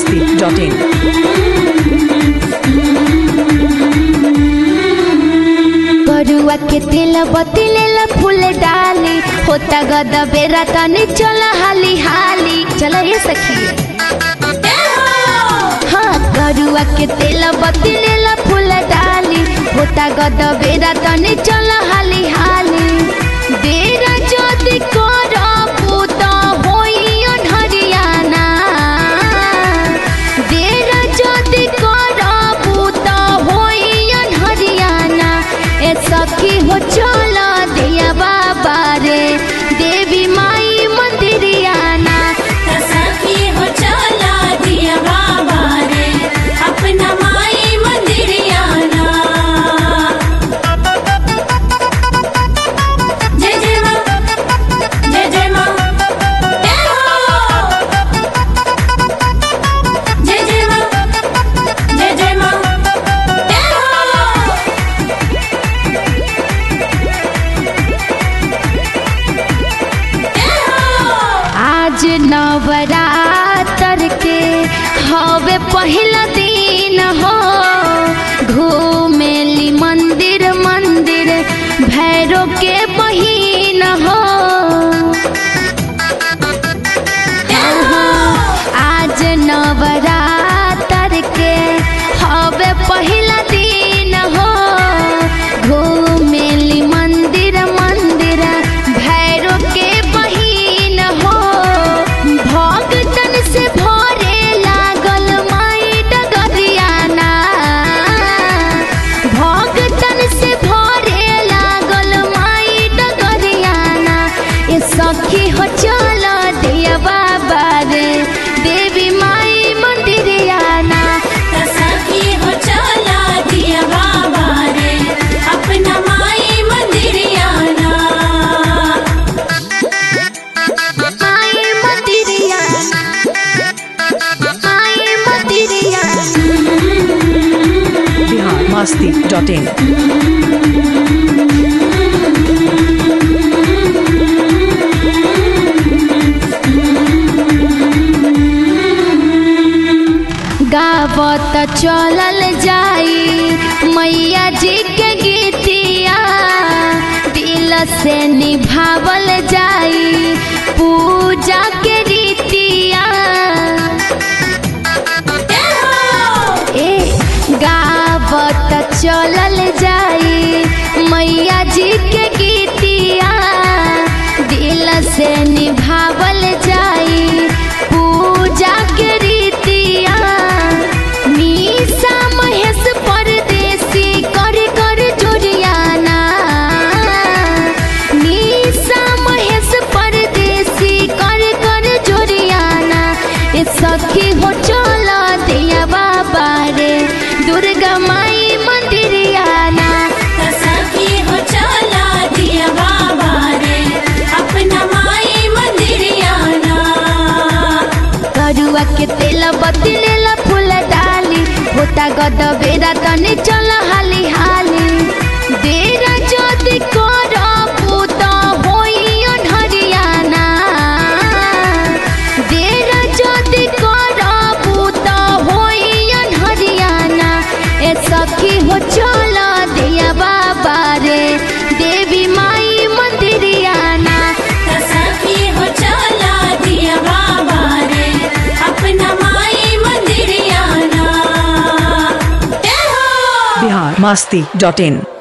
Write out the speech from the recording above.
biharmasti.in करुआ के तेल बतिलेल फूल डाली होता गद बेरा तनी चल हाली हाली चल ये सखी हाँ करुआ के तेल बतिलेल फूल डाली होता गद बेरा तनी चल हाली हाली बेरा जदि करबू त होई हरियाणा बेरा जदि करबू त होई हरियाणा ए सखी हो चल दिया बाबा रे देवी माई मंदिरियाना सखी हो चला दिया बाबा रे अपना माई मंदिरियाना जय जय माँ जय जय माँ जय हो जय जय माँ जय जय माँ जय हो जय हो आज नवरात्र के हवे पहिला दिन हो घूमेली मंदिर मंदिर भैरो के बहिन हो आज नवरात्र के हवे पहिला दिन हो घूमेली मंदिर मंदिर भैरो के बहिन हो भक्तन से भरे लागल माई डगरियाना भक्तन से भरे लागल माई डगरियाना ए सखी हो चल दिया बाबा रे देवी माई मंदिरियाना सखी हो चला दिया बाबा रे अपना माई मंदिरियाना माई मंदिरियाना माई मंदिरियाना biharmasti.in गावत चलल जाई मैया जी के गीतिया दिल से निभावल जाई पूजा के रीतिया ए गावत चलल जाई मैया जी के गीतिया दिल से निभावल जाई पूजा के रीतिया मीसा महेश परदेसी कर कर जुरियाना मीसा महेश परदेसी कर कर जुरियाना ए सखी हो चल दिया बाबा रे दुर्गा माई मंदिरियाना सखी हो चला दिया बाबा रे अपना माई मंदिरियाना करुआ के तेल बतिलेला फूल डाली होता गद बेरा तनी चल हाली हाली बेरा जदि करबू त होई हरियाणा बेरा जदि करबू त होई हरियाणा ए सखी हो चल दिया बाबा रे देवी माई मंदिरियाना सखी हो चला दिया बाबा रे अपना माई मंदिरियाना जय हो biharmasti.in